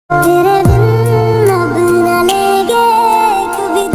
तेरे बिन अब न लेंगे कभी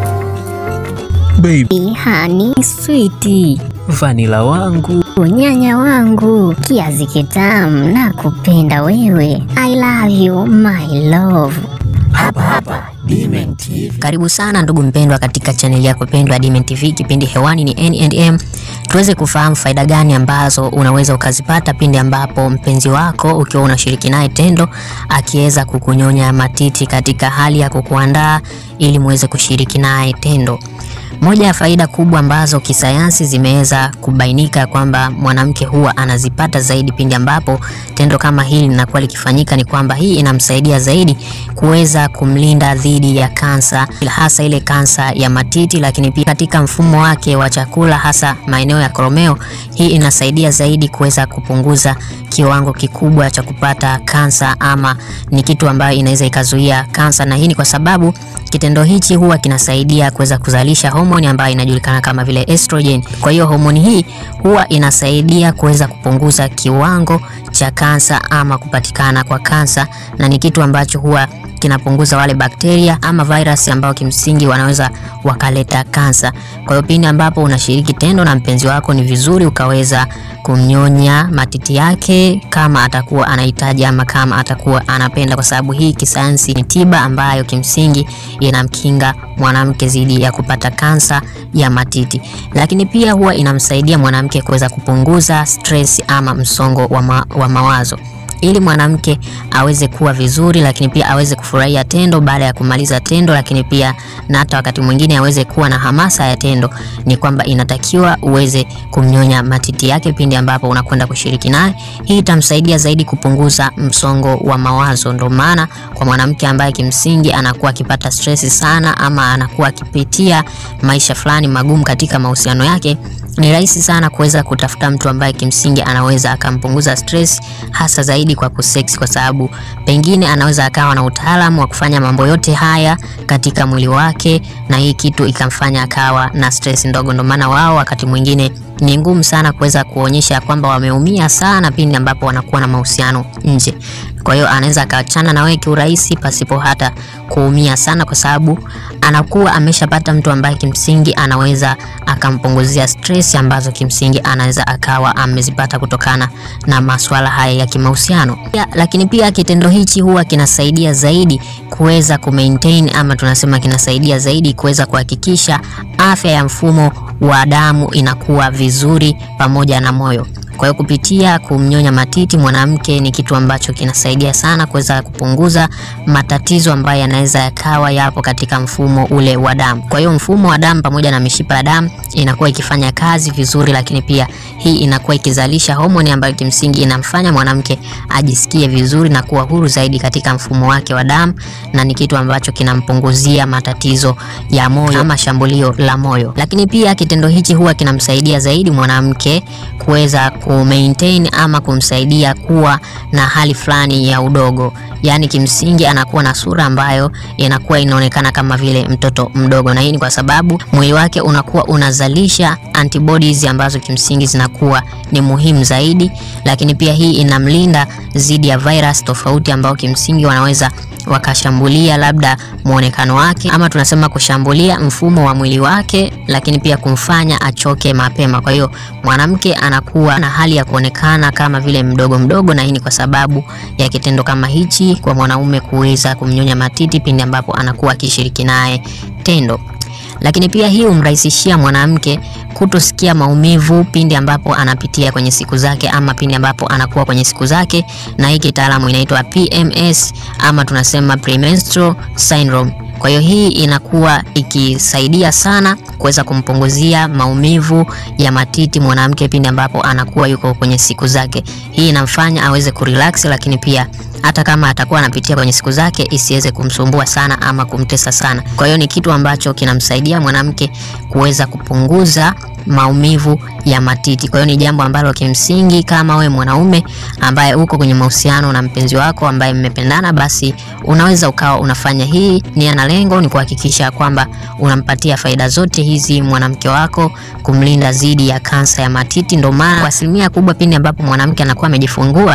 दम Baby, Hani switi, vanila wangu unyanya wangu, kiazi kitamu na kupenda wewe. I love you my love. hapa hapa Dmen TV. Karibu sana ndugu mpendwa katika chaneli yako pendwa ya Dmen TV. Kipindi hewani ni N&M, tuweze kufahamu faida gani ambazo unaweza ukazipata pindi ambapo mpenzi wako ukiwa unashiriki naye tendo akiweza kukunyonya matiti katika hali ya kukuandaa ili muweze kushiriki naye tendo. Moja ya faida kubwa ambazo kisayansi zimeweza kubainika kwamba mwanamke huwa anazipata zaidi pindi ambapo tendo kama hili linakuwa likifanyika ni kwamba hii inamsaidia zaidi kuweza kumlinda dhidi ya kansa, hasa ile kansa ya matiti, lakini pia katika mfumo wake wa chakula, hasa maeneo ya koromeo. Hii inasaidia zaidi kuweza kupunguza kiwango kikubwa cha kupata kansa, ama ni kitu ambayo inaweza ikazuia kansa, na hii ni kwa sababu kitendo hichi huwa kinasaidia kuweza kuzalisha homoni ambayo inajulikana kama vile estrogen. Kwa hiyo homoni hii huwa inasaidia kuweza kupunguza kiwango cha kansa ama kupatikana kwa kansa, na ni kitu ambacho huwa kinapunguza wale bakteria ama virus ambao kimsingi wanaweza wakaleta kansa. Kwa hiyo pindi ambapo unashiriki tendo na mpenzi wako, ni vizuri ukaweza kumnyonya matiti yake kama atakuwa anahitaji ama kama atakuwa anapenda, kwa sababu hii kisayansi ni tiba ambayo kimsingi inamkinga mwanamke dhidi ya kupata kansa ya matiti, lakini pia huwa inamsaidia mwanamke kuweza kupunguza stress ama msongo wa, ma wa mawazo ili mwanamke aweze kuwa vizuri, lakini pia aweze kufurahia tendo baada ya kumaliza tendo, lakini pia na hata wakati mwingine aweze kuwa na hamasa ya tendo, ni kwamba inatakiwa uweze kumnyonya matiti yake pindi ambapo unakwenda kushiriki naye. Hii itamsaidia zaidi kupunguza msongo wa mawazo. Ndio maana kwa mwanamke ambaye kimsingi anakuwa akipata stress sana ama anakuwa akipitia maisha fulani magumu katika mahusiano yake ni rahisi sana kuweza kutafuta mtu ambaye kimsingi anaweza akampunguza stress, hasa zaidi kwa kusex, kwa sababu pengine anaweza akawa na utaalamu wa kufanya mambo yote haya katika mwili wake, na hii kitu ikamfanya akawa na stress ndogo. Ndio maana wao wakati mwingine ni ngumu sana kuweza kuonyesha kwamba wameumia sana pindi ambapo wanakuwa na mahusiano nje. Kwa hiyo anaweza akaachana na wewe kiurahisi pasipo hata kuumia sana, kwa sababu anakuwa ameshapata mtu ambaye kimsingi anaweza akampunguzia stress ambazo kimsingi anaweza akawa amezipata kutokana na masuala haya ya kimahusiano. Pia, lakini pia kitendo hichi huwa kinasaidia zaidi kuweza kumaintain ama tunasema kinasaidia zaidi kuweza kuhakikisha afya ya mfumo wa damu inakuwa vizuri pamoja na moyo. Kwa hiyo kupitia kumnyonya matiti mwanamke ni kitu ambacho kinasaidia sana kuweza kupunguza matatizo ambayo yanaweza yakawa yapo katika mfumo ule wa damu. Kwa hiyo mfumo wa damu pamoja na mishipa ya damu inakuwa ikifanya kazi vizuri, lakini pia hii inakuwa ikizalisha homoni ambayo kimsingi inamfanya mwanamke ajisikie vizuri na kuwa huru zaidi katika mfumo wake wa damu, na ni kitu ambacho kinampunguzia matatizo ya moyo ama shambulio la moyo. Lakini pia kitendo hichi huwa kinamsaidia zaidi mwanamke kuweza kumaintain ama kumsaidia kuwa na hali fulani ya udogo, yaani kimsingi anakuwa na sura ambayo inakuwa inaonekana kama vile mtoto mdogo, na hii ni kwa sababu mwili wake unakuwa unazalisha antibodies ambazo kimsingi zinakuwa ni muhimu zaidi, lakini pia hii inamlinda dhidi ya virus tofauti ambao kimsingi wanaweza wakashambulia labda muonekano wake ama tunasema kushambulia mfumo wa mwili wake, lakini pia kumfanya achoke mapema. Kwa hiyo mwanamke anakuwa na hali ya kuonekana kama vile mdogo mdogo, na hii ni kwa sababu ya kitendo kama hichi kwa mwanaume kuweza kumnyonya matiti pindi ambapo anakuwa akishiriki naye tendo lakini pia hii humrahisishia mwanamke kutosikia maumivu pindi ambapo anapitia kwenye siku zake ama pindi ambapo anakuwa kwenye siku zake, na hii kitaalamu inaitwa PMS ama tunasema premenstrual syndrome. Kwa hiyo hii inakuwa ikisaidia sana kuweza kumpunguzia maumivu ya matiti mwanamke pindi ambapo anakuwa yuko kwenye siku zake. Hii inamfanya aweze kurelax, lakini pia hata kama atakuwa anapitia kwenye siku zake isiweze kumsumbua sana ama kumtesa sana. Kwa hiyo ni kitu ambacho kinamsaidia mwanamke kuweza kupunguza maumivu ya matiti. Kwa hiyo ni jambo ambalo kimsingi, kama we mwanaume ambaye uko kwenye mahusiano na mpenzi wako ambaye mmependana, basi unaweza ukawa unafanya hii. Nia na lengo ni kuhakikisha kwamba unampatia faida zote hizi mwanamke wako, kumlinda dhidi ya kansa ya matiti. Ndio maana kwa asilimia kubwa pindi ambapo mwanamke anakuwa amejifungua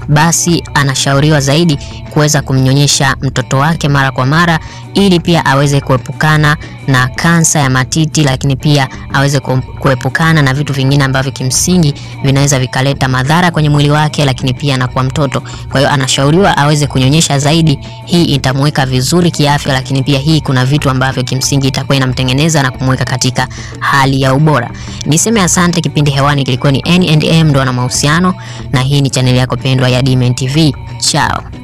basi anashauriwa zaidi kuweza kumnyonyesha mtoto wake mara kwa mara ili pia aweze kuepukana na kansa ya matiti, lakini pia aweze ku- kuepukana na vitu vingine ambavyo kimsingi vinaweza vikaleta madhara kwenye mwili wake, lakini pia na kwa mtoto. Kwa hiyo anashauriwa aweze kunyonyesha zaidi. Hii itamweka vizuri kiafya, lakini pia hii kuna vitu ambavyo kimsingi itakuwa inamtengeneza na kumweka katika hali ya ubora. Niseme asante. Kipindi hewani kilikuwa ni N&M ndoa na mahusiano, na hii ni chaneli yako pendwa ya Dmen TV. Chao.